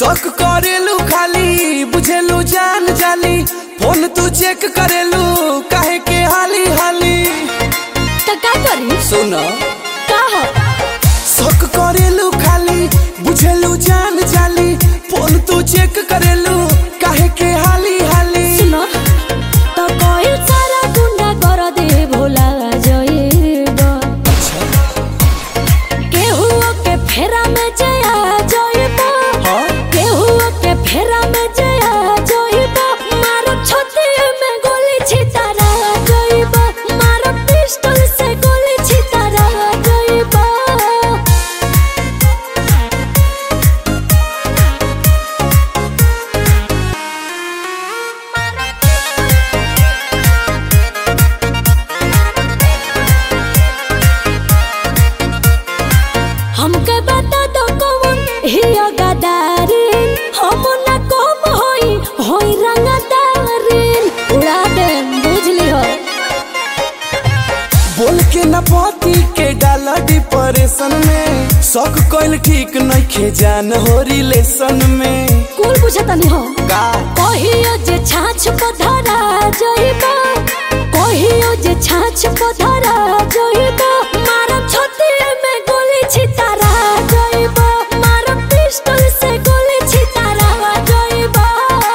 शक करेलू खाली बुझेलू जान जाली फोन तू चेक करेलू काहे के हाली हाली तो का करी सुन का हो शक करेलू खाली बुझेलू जान जाली फोन तू चेक करेलू काहे के हाली हाली सुनो तो कोई सारा गुंडा कर दे भोला जइब केहू के फेरा में जया जइब हाँ? केहू के फेरा में जया जइब मारो छाती में गोली छितारा जइब मारो पिस्टल से गोली छितारा जइब हमके बता दो कौन हिया गदारिन हम न कम होई होई रंगदारिन उड़ा दे बुझली हो बोल के न पति के डाला डिप्रेशन में शक कइल ठीक नइखे जान हो रिलेशन में कुल पूछतनी हो का कहियो जे छाछ पधरा जइबा कहियो जे छाछ पधरा जइबा मारो छाती में गोली छितारा जइबा मारो पिस्टल से गोली छितारा जइबा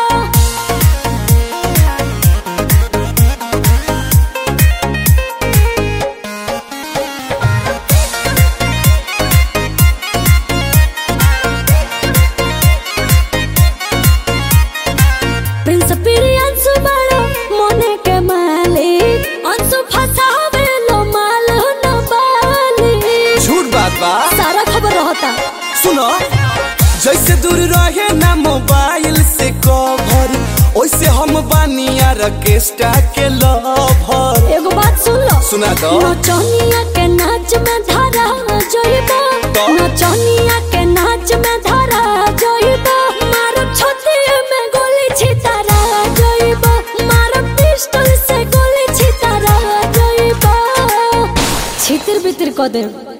प्रिंस अंशु बड़ो मोने के मालिक अंशु फसावे लो माल न बाली झूठ बात बा सारा खबर रहता सुनो जैसे दूर रहे ना मोबाइल से कवर ओइसे हम बानी ऑर्केस्ट्रा के लवर एगो बात सुन लो सुना दो नचनिया के नाच में धारा जइबा तो? नचनिया के नाच में धारा जइबा मारो छाती में गोली छितारा जइबा मारो पिस्टल से गोली छितारा जइबा छितिर बितिर क दे